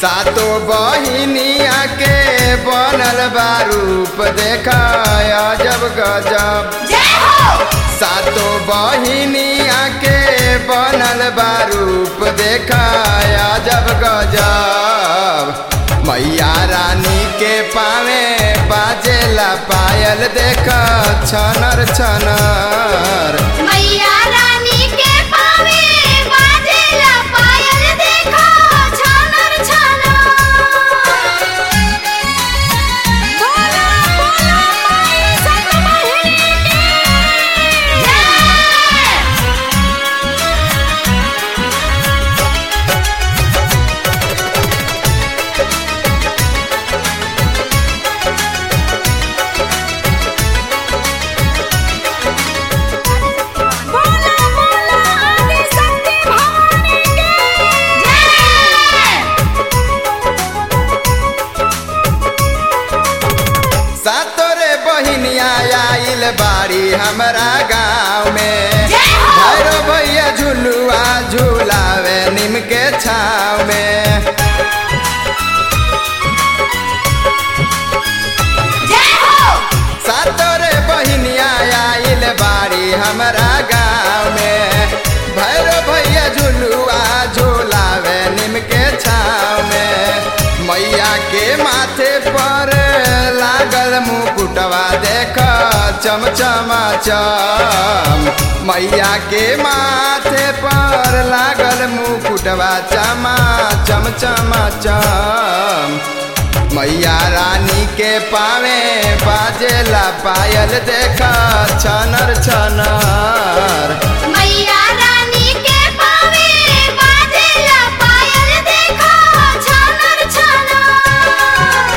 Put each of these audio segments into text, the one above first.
सातो बहिनिया के बनल बा रूप देखाया जब गजब जय हो सातो बहिनिया के बनल बा रूप देखाया जब गजब मैया रानी के पावे बाजेला पायल देख छनर छनर मैया रानी के पावे बाजेला पायल देखो छानर छानर बोला बोला माई सतमहिनी की जय बोला बोला आदि शक्ति भवानी की जय सातोरे बहिनिया आइल बाड़ी हमरा गाँव में जय हो भैरो भैया झुलुआ झुलावे नीम के छाव में जय हो सातोरे बहिनिया आइल बाड़ी हमरा गाँव में भैरो भैया झुलुआ झुलावे नीम के छाव में मैया के माथे पर लागल मुकुटवा देख चमचमा चम मैया के माथे पर लागल मुकुटवा चमा चमचमा चम मैया रानी के पावे बाजेला पायल देखा छनर छनर मैया रानी के पावे बाजेला पायल देखो छानर छानर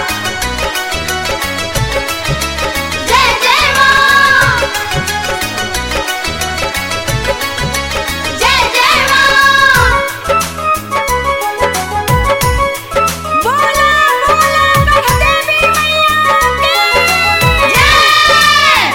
जय जय मां जय जय मां बोला बोला देवी मैया की जय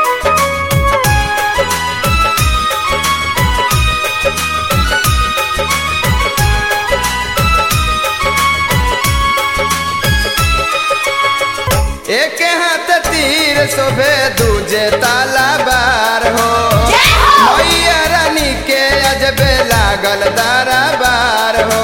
एक हाथ तीर शोभे दूजे ताला बार हो जय हो मैया रानी के अजबे लागल दारा बार हो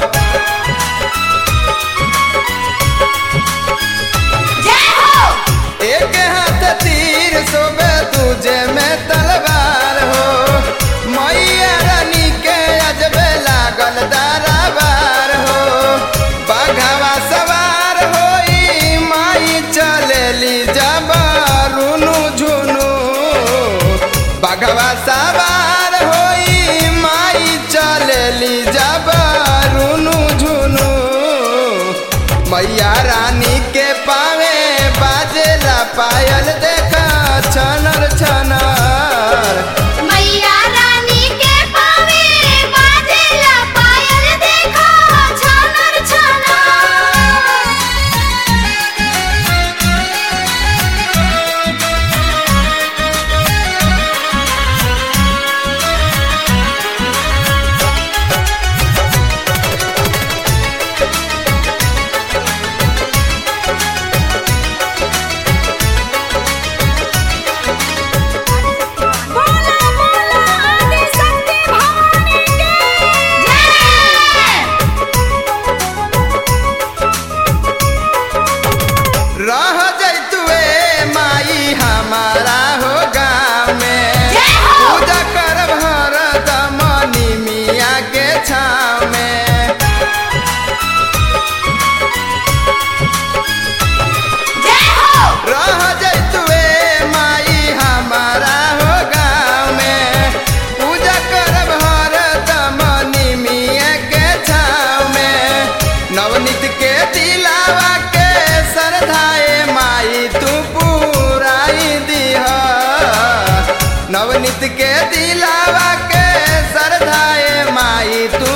जय हो एक हाथ तीर शोभे दूजे में तलवार हो मैया रानी के अजबे लागल दारा बार हो बाघवा सवार होई माई चलेली जब रुनु झुनु बाघवा सवार होई माई चलेली जब रुनु झुनु मैया रानी के पावे बाजेला पायल देखा छनर छनर मैया रानी के पावे बाजेला पायल देखो छानर छानर बोला बोला आदि शक्ति भवानी की जय रह जैतुए माई हमारा हो गाँव में जय हो पूजा करब हरदम निमिया के छाव में जय हो रह जैतुए माई हमारा हो गाँव में पूजा करब हरदम निमिया के छाव में नवनीत के दिलावा के श्रद्धाए माई तू पुराई दिह नवनीत के दिलावा के श्रद्धाए माई तू